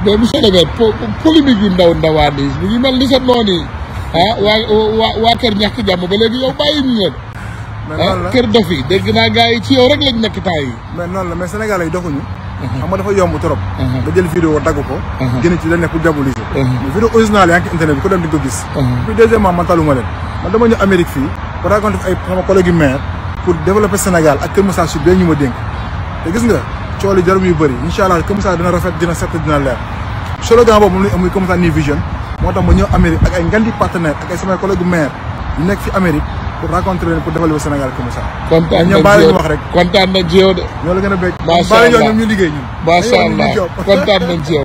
mais monsieur le maire po polémique yu ndaw ndawaan yi mu ngi mel ni sa noonu yi ah waa waa waa kër ñàkk jàmm ba léegi yow bàyyi ñu leen mais ah noonu la kër dof yi dégg naa gars yi ci yow rek lañ nekk temps yi mais noonu la mais Sénégalais yi doxuñu xam nga dafa yomb trop Mhm. nga jël vidéo dagg ko Mhm. génn ci la nekk pour diaboliser Mhm. mais vidéo original yaa ngi ci internet bi ko dem di ko gis Mhm. puis deuxièmement man taluma leen man dama ñëw Amérique fii pour raconter ay sama collègue maire pour développer Sénégal ak Kër Moussa Sud bee ñu ma dénk te gis nga cool yi jarum yu bëri incha allah Kër Moussa dina rafet dina set dina leer slogan boobu moom la ñu am muy Kër Moussa New Vision moo tax ma ñëw Amérique ak ay ngandi partenaire ak ay samay collègue maire yu nekk fi Amérique pour rencontrer leen pour développer Sénégal Kër Moussa kontaan ñoom nañ bàyyi ci ñu yow wax rek kontaan nañ ci yow de ñoo la gën a bëgg Macha bàyyi ñoo Allah. ñoom ñu liggéey ñun macha Dañoo war a allah liggéey job. kontaan nañ ci yow